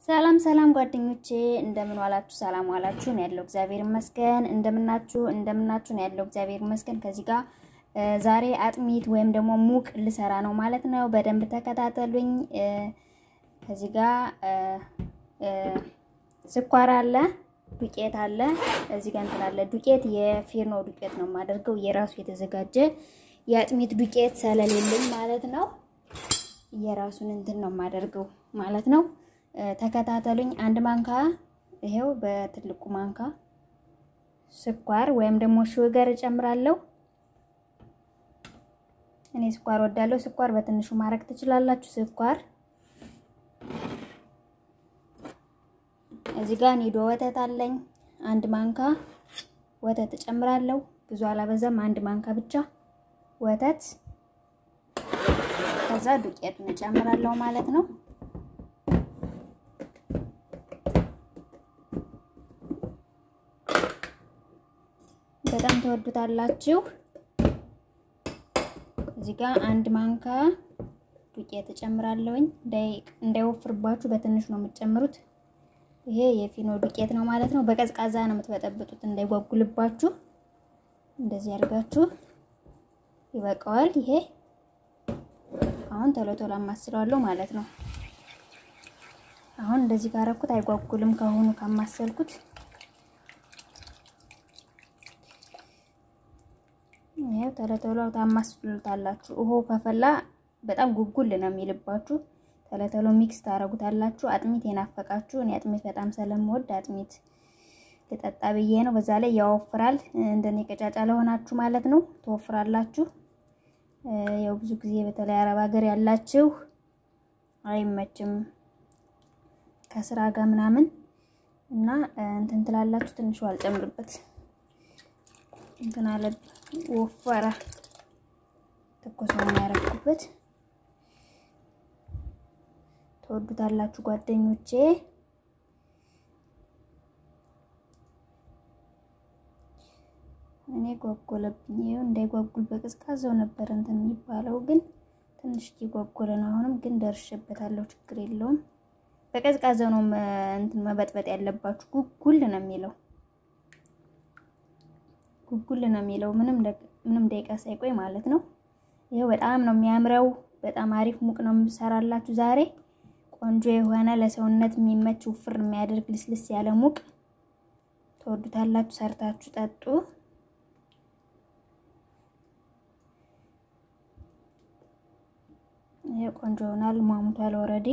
ሰላም ሰላም ጓደኞቼ እንደምን ዋላችሁ? ሰላም ዋላችሁ? ነው ያለው እግዚአብሔር ይመስገን። እንደምናችሁ እንደምናችሁ ነው ያለው እግዚአብሔር ይመስገን። ከዚህ ጋር ዛሬ አጥሚት ወይም ደግሞ ሙቅ ልሰራ ነው ማለት ነው። በደንብ ተከታተሉኝ። ከዚህ ጋር ስኳር አለ፣ ዱቄት አለ፣ እዚህ ጋር እንትን አለ። ዱቄት የፊርኖ ዱቄት ነው የማደርገው የራሱ የተዘጋጀ የአጥሚት ዱቄት ስለሌለኝ ማለት ነው። የራሱን እንትን ነው የማደርገው ማለት ነው። ተከታተሉኝ። አንድ ማንካ ይሄው በትልቁ ማንካ ስኳር ወይም ደግሞ ሹገር እጨምራለሁ። እኔ ስኳር ወዳለሁ። ስኳር በትንሹ ማድረግ ትችላላችሁ። ስኳር እዚህ ጋር ኒዶ ወተት አለኝ። አንድ ማንካ ወተት እጨምራለሁ። ብዙ አላበዛም። አንድ ማንካ ብቻ ወተት ከዛ ዱቄቱን እጨምራለሁ ማለት ነው። በጣም ተወዱታላችሁ። እዚህ ጋር አንድ ማንካ ዱቄት እጨምራለሁኝ። እንዳይወፍርባችሁ በትንሽ ነው የምትጨምሩት። ይሄ የፊኖ ዱቄት ነው ማለት ነው። በቀዝቃዛ ነው የምትበጠብጡት እንዳይጓጉልባችሁ። እንደዚህ አድርጋችሁ ይበቃዋል። ይሄ አሁን ቶሎ ቶሎ አማስለዋለሁ ማለት ነው። አሁን እንደዚህ ካረኩት አይጓጉልም ከሆኑ ካማሰልኩት ይሄው ቶሎ ቶሎ ታማስሉታላችሁ። ውሃው ከፈላ በጣም ጉጉል ነው የሚልባችሁ። ቶሎ ቶሎ ሚክስ ታረጉታላችሁ። አጥሚት የናፈቃችሁ እኔ አጥሚት በጣም ስለምወድ አጥሚት ልጠጣ ብዬ ነው። በዛ ላይ ያወፍራል። እንደኔ ቀጫጫ ለሆናችሁ ማለት ነው ትወፍራላችሁ። ያው ብዙ ጊዜ በተለይ አረብ ሀገር ያላችሁ አይመችም ከስራ ጋር ምናምን እና እንትን ትላላችሁ። ትንሽ አልጨምርበት እንትን አለ ወፈረ። ትኩስ ነው ያደረኩበት። ተወዱታላችሁ ጓደኞቼ። እኔ ጓጎለብኝ። ይኸው እንዳይጓጉል በቅዝቃዜው ነበር እንትን የሚባለው ግን ትንሽ እየጓጎለ ነው። አሁንም ግን ደርሼበታለሁ። ችግር የለውም። በቀዝቃዜው ነው እንትን መበጥበጥ ያለባችሁ። ጉጉል ነው የሚለው ጉጉል ነው የሚለው ምንም ምንም ደቂቃ ሳይቆይ ማለት ነው። ይሄው በጣም ነው የሚያምረው። በጣም አሪፍ ሙቅ ነው የምሰራላችሁ ዛሬ። ቆንጆ የሆነ ለሰውነት የሚመች ውፍር የሚያደርግ ልስልስ ያለ ሙቅ ተወዱታላችሁ። ሰርታችሁ ጠጡ። ይሄ ቆንጆ ይሆናል። ሟሙቷል ኦልሬዲ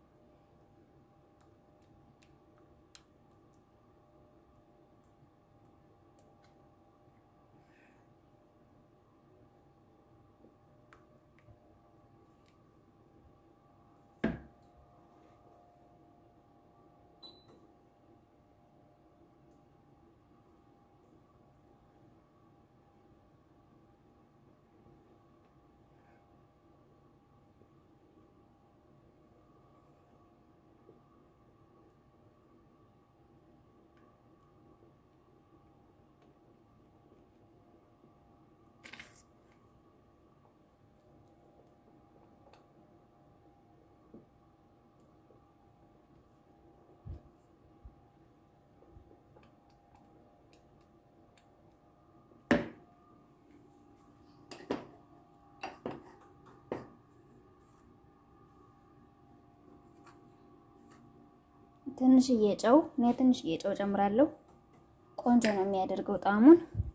ትንሽዬ ጨው እኔ ትንሽዬ ጨው ጨምራለሁ። ቆንጆ ነው የሚያደርገው ጣዕሙን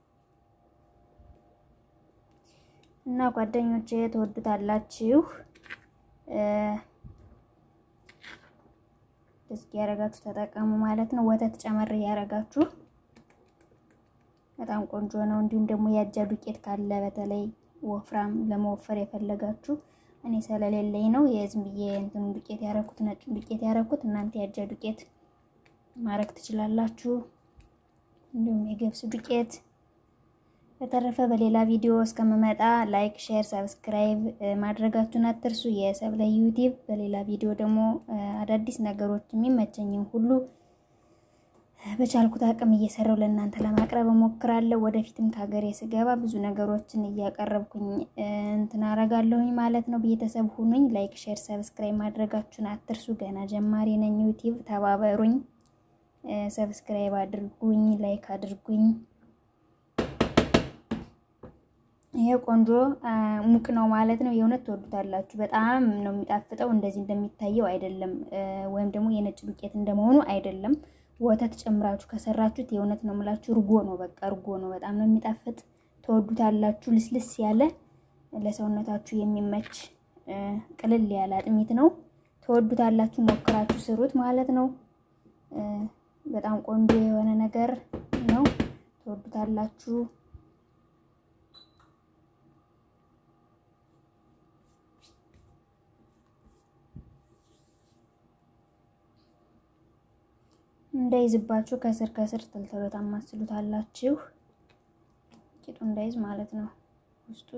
እና ጓደኞቼ ትወዱታላችሁ። እስኪ ያረጋችሁ ተጠቀሙ ማለት ነው። ወተት ጨመር ያረጋችሁ በጣም ቆንጆ ነው። እንዲሁም ደግሞ ያጃ ዱቄት ካለ በተለይ ወፍራም ለመወፈር የፈለጋችሁ እኔ ስለሌለኝ ነው የዝም ብዬ እንትኑ ዱቄት ያረኩት ነጩን ዱቄት ያረኩት። እናንተ ያጃ ዱቄት ማረግ ትችላላችሁ፣ እንዲሁም የገብስ ዱቄት። በተረፈ በሌላ ቪዲዮ እስከምመጣ ላይክ፣ ሼር፣ ሰብስክራይብ ማድረጋችሁን አትርሱ። የሰብለ ዩቲዩብ በሌላ ቪዲዮ ደግሞ አዳዲስ ነገሮች የሚመቸኝም ሁሉ በቻልኩት አቅም እየሰራው ለእናንተ ለማቅረብ እሞክራለሁ። ወደፊትም ከሀገሬ ስገባ ብዙ ነገሮችን እያቀረብኩኝ እንትን አረጋለሁኝ ማለት ነው። ቤተሰብ ሁኑኝ። ላይክ፣ ሼር፣ ሰብስክራይብ ማድረጋችሁን አትርሱ። ገና ጀማሪ ነኝ። ዩቲዩብ ተባበሩኝ። ሰብስክራይብ አድርጉኝ፣ ላይክ አድርጉኝ። ይሄ ቆንጆ ሙቅ ነው ማለት ነው። የእውነት ትወዱታላችሁ። በጣም ነው የሚጣፍጠው። እንደዚህ እንደሚታየው አይደለም፣ ወይም ደግሞ የነጭ ዱቄት እንደመሆኑ አይደለም። ወተት ጨምራችሁ ከሰራችሁት የእውነት ነው የምላችሁ እርጎ ነው። በቃ እርጎ ነው። በጣም ነው የሚጣፍጥ። ትወዱታላችሁ። ልስልስ ያለ ለሰውነታችሁ የሚመች ቅልል ያለ አጥሚት ነው። ትወዱታላችሁ። ሞክራችሁ ስሩት ማለት ነው። በጣም ቆንጆ የሆነ ነገር ነው። ትወዱታላችሁ። እንዳይዝባችሁ ከስር ከስር ተልተሎ ታማስሉታላችሁ። ቂጡ እንዳይዝ ማለት ነው ውስጡ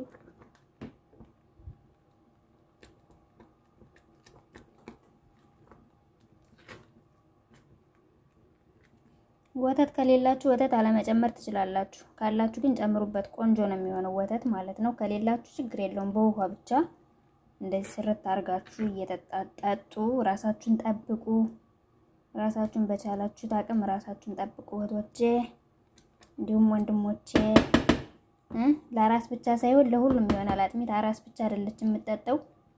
ወተት ከሌላችሁ ወተት አለመጨመር ትችላላችሁ። ካላችሁ ግን ጨምሩበት። ቆንጆ ነው የሚሆነው ወተት ማለት ነው። ከሌላችሁ ችግር የለውም። በውሃ ብቻ እንደዚህ ስርት አድርጋችሁ እየጠጣጠጡ ራሳችሁን ጠብቁ። ራሳችሁን በቻላችሁት አቅም ራሳችሁን ጠብቁ እህቶቼ፣ እንዲሁም ወንድሞቼ። ለአራስ ብቻ ሳይሆን ለሁሉም ይሆናል። አጥሚት አራስ ብቻ አይደለች የምጠጠው፣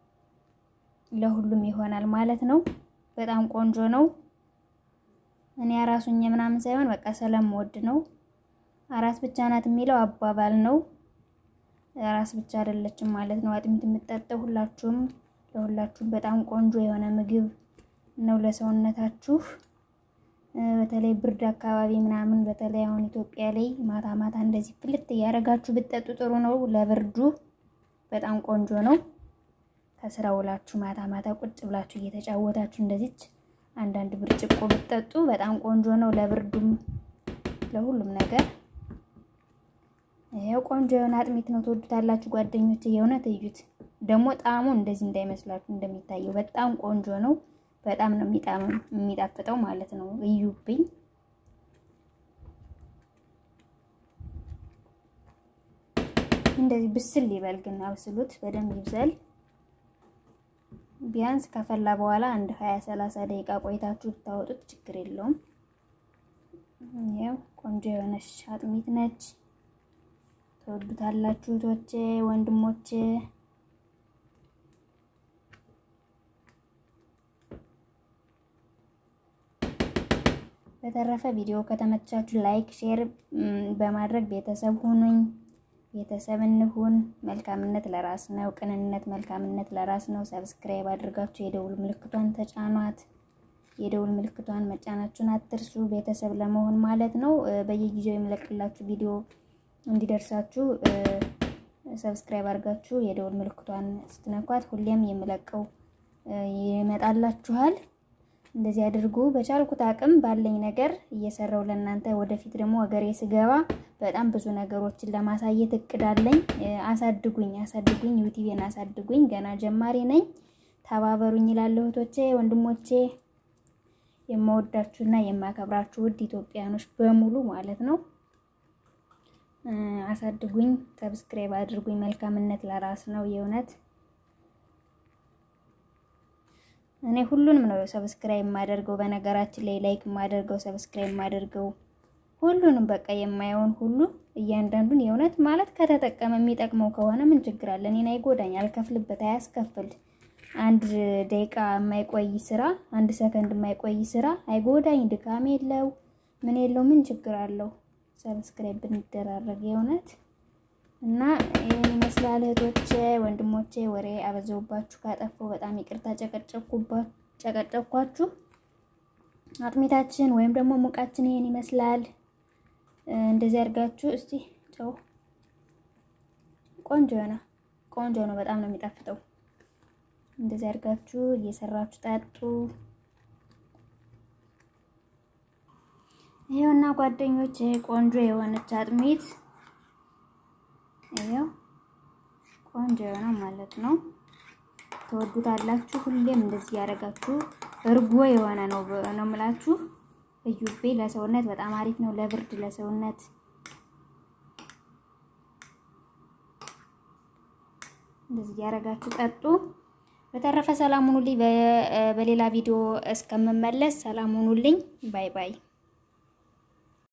ለሁሉም ይሆናል ማለት ነው። በጣም ቆንጆ ነው። እኔ አራሱኝ ምናምን ሳይሆን በቃ ስለምወድ ነው። አራስ ብቻ ናት የሚለው አባባል ነው። አራስ ብቻ አይደለችም ማለት ነው አጥሚት የምጠጠው። ሁላችሁም ለሁላችሁም በጣም ቆንጆ የሆነ ምግብ ነው ለሰውነታችሁ። በተለይ ብርድ አካባቢ ምናምን በተለይ አሁን ኢትዮጵያ ላይ ማታ ማታ እንደዚህ ፍልት እያደረጋችሁ ብትጠጡ ጥሩ ነው። ለብርዱ በጣም ቆንጆ ነው። ከስራ ውላችሁ ማታ ማታ ቁጭ ብላችሁ እየተጫወታችሁ እንደዚች አንዳንድ ብርጭቆ ብትጠጡ በጣም ቆንጆ ነው። ለብርዱም ለሁሉም ነገር ይሄው ቆንጆ የሆነ አጥሚት ነው። ትወዱታላችሁ ጓደኞች፣ የእውነት እዩት። ደግሞ ጣዕሙ እንደዚህ እንዳይመስላችሁ እንደሚታየው በጣም ቆንጆ ነው። በጣም ነው የሚጣፍጠው ማለት ነው። እዩብኝ። እንደዚህ ብስል ይበል ግን አብስሉት፣ በደንብ ይብሰል። ቢያንስ ከፈላ በኋላ አንድ 20 30 ደቂቃ ቆይታችሁ ብታወጡት ችግር የለውም። ይሄው ቆንጆ የሆነች አጥሚት ነች። ተወዱታላችሁ እህቶቼ፣ ወንድሞቼ በተረፈ ቪዲዮ ከተመቻችሁ ላይክ፣ ሼር በማድረግ ቤተሰብ ሁኑኝ። ቤተሰብ እንሁን። መልካምነት ለራስ ነው። ቅንነት፣ መልካምነት ለራስ ነው። ሰብስክራይብ አድርጋችሁ የደውል ምልክቷን ተጫኗት። የደውል ምልክቷን መጫናችሁን አትርሱ። ቤተሰብ ለመሆን ማለት ነው። በየጊዜው የምለቅላችሁ ቪዲዮ እንዲደርሳችሁ ሰብስክራይብ አድርጋችሁ የደውል ምልክቷን ስትነኳት ሁሌም የምለቀው ይመጣላችኋል። እንደዚህ አድርጉ። በቻልኩት አቅም ባለኝ ነገር እየሰራው ለእናንተ ወደፊት ደግሞ ሀገሬ ስገባ በጣም ብዙ ነገሮችን ለማሳየት እቅዳለኝ። አሳድጉኝ፣ አሳድጉኝ፣ ዩቲቤን አሳድጉኝ። ገና ጀማሪ ነኝ። ተባበሩኝ ይላለሁ እህቶቼ፣ ወንድሞቼ፣ የማወዳችሁና የማከብራችሁ ውድ ኢትዮጵያኖች በሙሉ ማለት ነው። አሳድጉኝ፣ ሰብስክራይብ አድርጉኝ። መልካምነት ለራስ ነው የእውነት እኔ ሁሉንም ነው ሰብስክራይብ የማደርገው። በነገራችን ላይ ላይክ የማደርገው ሰብስክራይብ የማደርገው ሁሉንም በቃ የማየውን ሁሉ እያንዳንዱን የእውነት ማለት ከተጠቀመ የሚጠቅመው ከሆነ ምን ችግር አለ? እኔን አይጎዳኝ፣ አልከፍልበት፣ አያስከፍል። አንድ ደቂቃ የማይቆይ ስራ፣ አንድ ሰከንድ የማይቆይ ስራ አይጎዳኝ፣ ድካም የለው ምን የለው፣ ምን ችግር አለው? ሰብስክራይብ ብንደራረግ የእውነት እና ይህን ይመስላል እህቶቼ ወንድሞቼ። ወሬ አበዛውባችሁ ካጠፋው በጣም ይቅርታ ጨቀጨኳችሁ። አጥሚታችን ወይም ደግሞ ሙቃችን ይሄን ይመስላል። እንደዚህ አድርጋችሁ እስቲ ጨው ቆንጆ ነው፣ ቆንጆ ነው። በጣም ነው የሚጣፍጠው። እንደዚህ አድርጋችሁ እየሰራችሁ ጠጡ። ይሄውና ጓደኞች ቆንጆ የሆነች አጥሚት ይሄው ቆንጆ የሆነ ማለት ነው። ትወዱታላችሁ። ሁሌም እንደዚህ ያደረጋችሁ እርጎ የሆነ ነው ነው የምላችሁ። እዩቤ ለሰውነት በጣም አሪፍ ነው፣ ለብርድ ለሰውነት እንደዚህ እያደረጋችሁ ጠጡ። በተረፈ ሰላም ሁኑልኝ። በሌላ ቪዲዮ እስከምመለስ ሰላም ሁኑልኝ። ባይ ባይ።